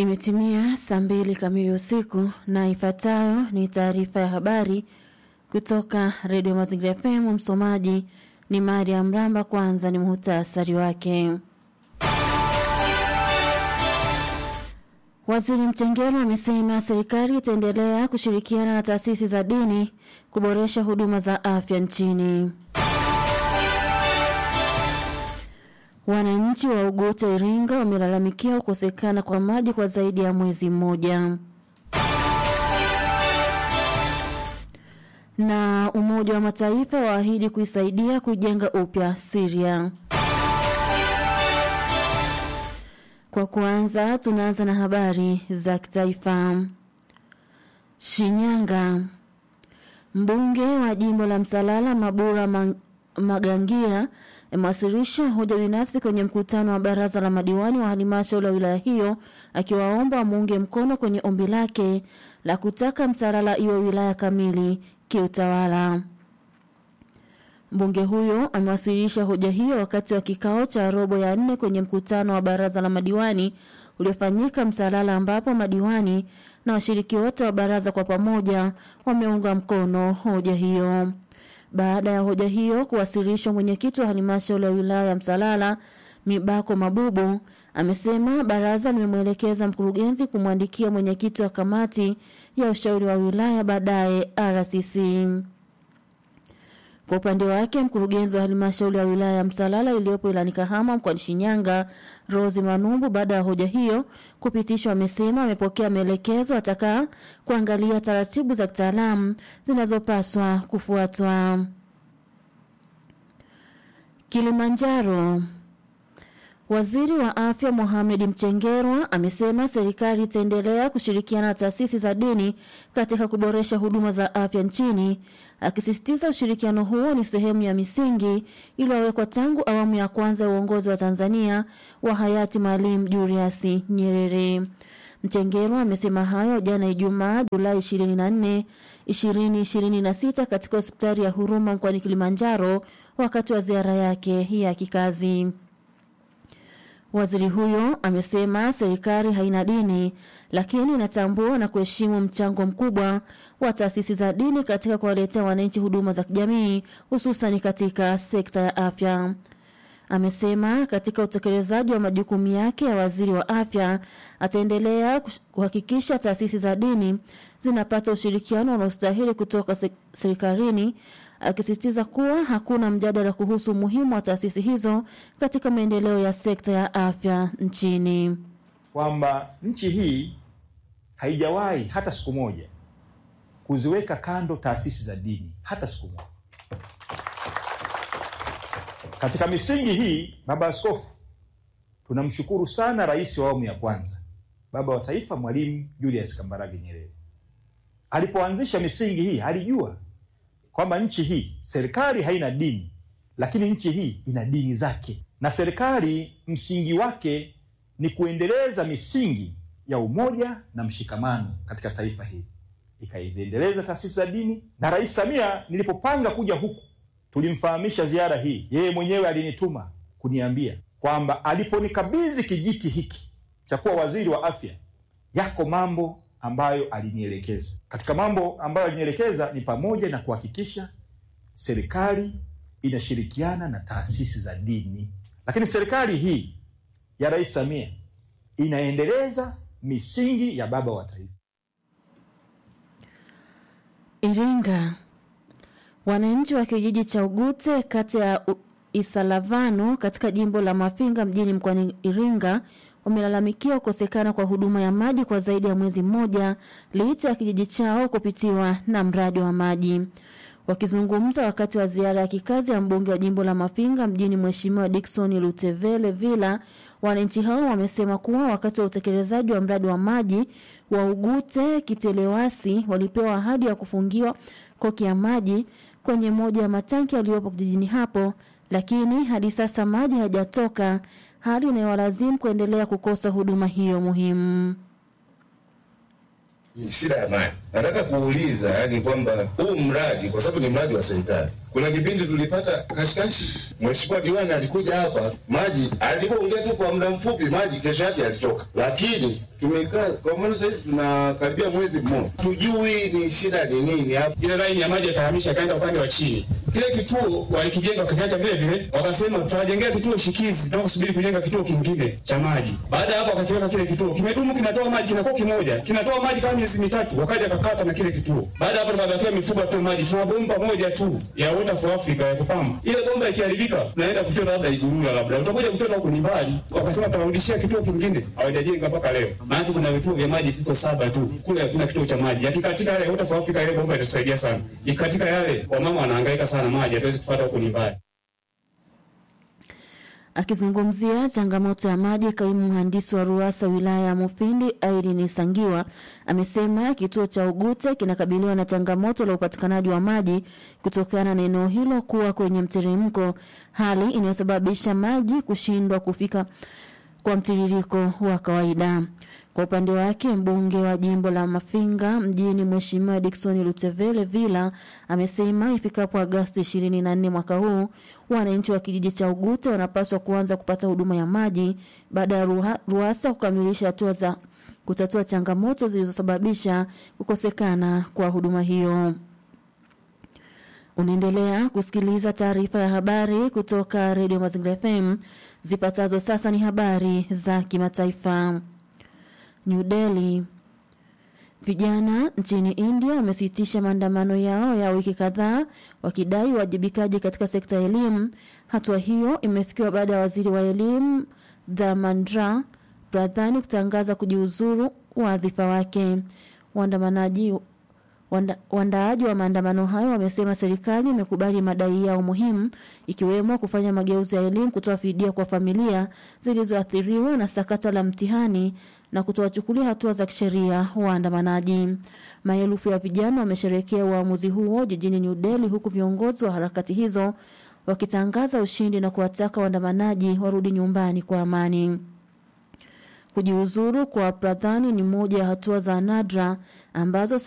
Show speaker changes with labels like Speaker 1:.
Speaker 1: Imetimia saa mbili kamili usiku na ifuatayo ni taarifa ya habari kutoka Redio Mazingira FM. Msomaji ni Maria Mramba. Kwanza ni muhtasari wake. Waziri Mchengerwa amesema serikali itaendelea kushirikiana na taasisi za dini kuboresha huduma za afya nchini. Wananchi wa Ugute Iringa wamelalamikia kukosekana kwa maji kwa zaidi ya mwezi mmoja. Na Umoja wa Mataifa waahidi kuisaidia kujenga upya Syria. Kwa kuanza, tunaanza na habari za kitaifa. Shinyanga. Mbunge wa jimbo la Msalala Mabura Mang Magangia amewasilisha hoja binafsi kwenye mkutano wa baraza la madiwani wa halmashauri ya wilaya hiyo akiwaomba wamuunge mkono kwenye ombi lake la kutaka Msalala iwe wilaya kamili kiutawala. Mbunge huyo amewasilisha hoja hiyo wakati wa kikao cha robo ya nne kwenye mkutano wa baraza la madiwani uliofanyika Msalala ambapo madiwani na washiriki wote wa baraza kwa pamoja wameunga mkono hoja hiyo. Baada ya hoja hiyo kuwasilishwa, mwenyekiti wa halmashauri ya wilaya ya Msalala Mibako Mabubu amesema baraza limemwelekeza mkurugenzi kumwandikia mwenyekiti wa kamati ya ushauri wa wilaya baadaye RCC. Kwa upande wake mkurugenzi wa halmashauri ya wilaya ya Msalala iliyopo ilani Kahama mkoani Shinyanga, Rose Manumbu, baada ya hoja hiyo kupitishwa, amesema amepokea maelekezo ataka kuangalia taratibu za kitaalamu zinazopaswa kufuatwa. Kilimanjaro. Waziri wa Afya Mohamed Mchengerwa amesema serikali itaendelea kushirikiana na taasisi za dini katika kuboresha huduma za afya nchini, akisisitiza ushirikiano huo ni sehemu ya misingi iliyowekwa tangu awamu ya kwanza ya uongozi wa Tanzania wa hayati Mwalimu Julius Nyerere. Mchengerwa amesema hayo jana Ijumaa Julai 24, 2026 katika hospitali ya Huruma mkoani Kilimanjaro wakati wa ziara yake ya kikazi. Waziri huyo amesema serikali haina dini lakini inatambua na kuheshimu mchango mkubwa wa taasisi za dini katika kuwaletea wananchi huduma za kijamii hususan katika sekta ya afya. Amesema katika utekelezaji wa majukumu yake ya waziri wa afya ataendelea kuhakikisha taasisi za dini zinapata ushirikiano unaostahili kutoka serikalini akisisitiza kuwa hakuna mjadala kuhusu umuhimu wa taasisi hizo katika maendeleo ya sekta ya afya nchini,
Speaker 2: kwamba nchi hii haijawahi hata siku moja kuziweka kando taasisi za dini hata siku moja. Katika misingi hii, Baba Askofu, tunamshukuru sana Rais wa awamu ya kwanza, Baba wa Taifa, Mwalimu Julius Kambarage Nyerere. Alipoanzisha misingi hii alijua kwamba nchi hii serikali haina dini, lakini nchi hii ina dini zake, na serikali msingi wake ni kuendeleza misingi ya umoja na mshikamano katika taifa hili, ikaiendeleza taasisi za dini. Na Rais Samia, nilipopanga kuja huku, tulimfahamisha ziara hii, yeye mwenyewe alinituma kuniambia kwamba aliponikabidhi kijiti hiki cha kuwa waziri wa afya, yako mambo ambayo alinielekeza. Katika mambo ambayo alinielekeza ni pamoja na kuhakikisha serikali inashirikiana na taasisi za dini, lakini serikali hii ya Rais Samia inaendeleza misingi ya baba wa taifa.
Speaker 1: Iringa. Wananchi wa kijiji cha Ugute kata ya Isalavano katika jimbo la Mafinga mjini mkoani Iringa wamelalamikia kukosekana kwa huduma ya maji kwa zaidi ya mwezi mmoja licha ya kijiji chao kupitiwa na mradi wa maji. Wakizungumza wakati wa ziara ya kikazi ya mbunge wa jimbo la Mafinga mjini Mheshimiwa Dickson Lutevele Villa, wananchi hao wamesema kuwa wakati wa utekelezaji wa mradi wa maji wa Ugute Kitelewasi walipewa ahadi ya kufungiwa koki ya maji kwenye moja ya matanki yaliyopo kijijini hapo, lakini hadi sasa maji hayajatoka hali inayowalazimu kuendelea kukosa huduma hiyo muhimu.
Speaker 3: Shida ya maji, nataka kuuliza yani kwamba huu mradi kwa sababu ni mradi wa serikali, kuna kipindi tulipata kashikashi. Mheshimiwa diwani alikuja hapa, maji alipoongea tu kwa muda mfupi, maji kesho yake yalitoka, lakini tumekaa kwa mfano sahizi tunakaribia mwezi mmoja, tujui ni shida ni nini hapa.
Speaker 4: ile laini ya maji yakahamisha ikaenda upande wa chini. Kile kituo walikijenga wakakiacha vile vile, wakasema tunajengea kituo shikizi, tunataka kusubiri kujenga kituo kingine cha maji. Baada ya hapo wakakiweka kile kituo, kimedumu kinatoa maji, kinakuwa kimoja, kinatoa maji kama miezi mitatu, wakaja wakakata na kile kituo. Baada ya hapo tukabakia mifugo tu maji, tuna bomba moja tu ya Water for Africa ya kupamba. Ile bomba ikiharibika, tunaenda kuchota labda Igurula, labda utakuja kuchota huko ni mbali, wakasema tutarudishia kituo kingine, hawajajenga mpaka leo. Maana kuna vituo vya maji viko saba tu, kule hakuna kituo cha maji. Yakikatika yale Water for Africa, ile bomba itasaidia sana. Ikatika yale, wamama wanahangaika sana maji, hatuwezi kufuata huko ni mbali.
Speaker 1: Akizungumzia changamoto ya maji, kaimu mhandisi wa RUWASA wilaya ya Mufindi Irene Sangiwa amesema kituo cha Ugute kinakabiliwa na changamoto la upatikanaji wa maji kutokana na eneo hilo kuwa kwenye mteremko, hali inayosababisha maji kushindwa kufika kwa mtiririko wa kawaida. Kwa upande wake mbunge wa jimbo la Mafinga mjini Mheshimiwa Dickson Lutevele Villa amesema ifikapo Agosti 24 mwaka huu wananchi wa kijiji cha Ugute wanapaswa kuanza kupata huduma ya maji baada ya Ruha- RUWASA kukamilisha hatua za kutatua changamoto zilizosababisha kukosekana kwa huduma hiyo. Unaendelea kusikiliza taarifa ya habari kutoka Radio Mazingira FM. Zipatazo sasa ni habari za kimataifa. New Delhi. Vijana nchini India wamesitisha maandamano yao ya wiki kadhaa wakidai uwajibikaji katika sekta ya elimu. Hatua hiyo imefikiwa baada ya waziri wa elimu Dharmendra Pradhan kutangaza kujiuzuru wadhifa wake. Waandamanaji Wanda- Waandaaji wa maandamano hayo wamesema serikali imekubali madai yao muhimu ikiwemo kufanya mageuzi ya elimu, kutoa fidia kwa familia zilizoathiriwa na sakata la mtihani na kutowachukulia hatua za kisheria waandamanaji. Maelfu ya vijana wamesherekea uamuzi huo jijini New Delhi, huku viongozi wa harakati hizo wakitangaza ushindi na kuwataka waandamanaji warudi nyumbani kwa amani. Kujiuzuru kwa Pradhani ni moja ya hatua za nadra ambazo